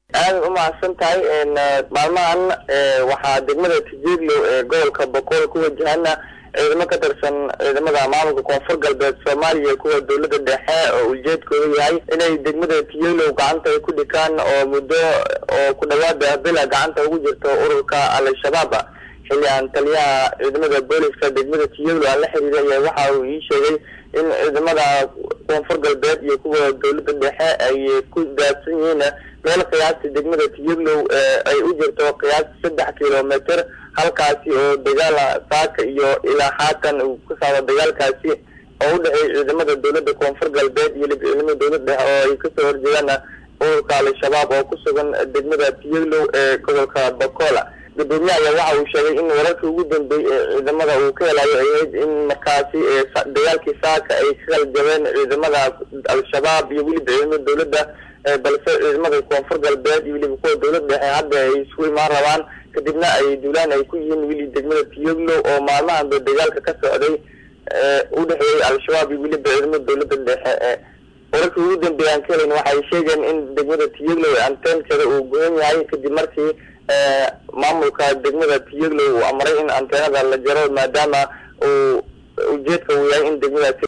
aada umahadsan tahay maalmahan waxaa degmada tijeeglow ee gobolka boqol ku wajahana ciidamo ka tirsan ciidamada maamulka koonfur galbeed soomaaliya kuwa dowladda dhexe oo ujeedkooda yahay inay degmada tijeeglow gacanta ay ku dhikaan oo muddo oo ku dhawaada bila gacanta ugu jirto ururka al-shabaab xilli aan taliyaha ciidamada booliska degmada tijeeglow aan la xiriiray ayaa waxa uu ii sheegay in ciidamada koonfur galbeed iyo kuwa dowladda dhexe ay ku daadsan yihiin meel qiyaastii degmada tiyaglow ay u jirto qiyaastii saddex kilometer halkaasi oo dagaal saaka iyo ilaa haatan uu ku socdo dagaalkaasi oo u dhexeeya ciidamada dowladda koonfur galbeed iyo ciidamada dowladda dhexe oo ay kasoo horjeedaan ururka al-shabaab oo ku sugan degmada tiyaglow ee gobolka bakola gudoomiye ayaa waxa uu sheegay in wararkii ugu dambeeyey ee ciidamada uu ka helayo ay ahayd in markaasi dagaalkii saaka ay ka kala jabeen ciidamada al-shabaab iyo weliba ciidamada dowladda balse ciidamada koonfur galbeed iyo weliba kuwa dowlad dhexe hadda ay isugu imaan rabaan kadibna ay duulaan ay ku yihiin weli degmada tiyoglow oo maalmahanba dagaalka ka socday u dhexeeyey al-shabaab iyo weliba ciidamada dowladda dhexe wararkii ugu dambeeya aan ka helayn waxay sheegeen in degmada tiyoglow anteenkeeda uu goyan yahay kadib markii maamulka degmada tiyoglow uu amray in anteenada la jaro maadaama uu ujeedka uu yahay in degmadaasi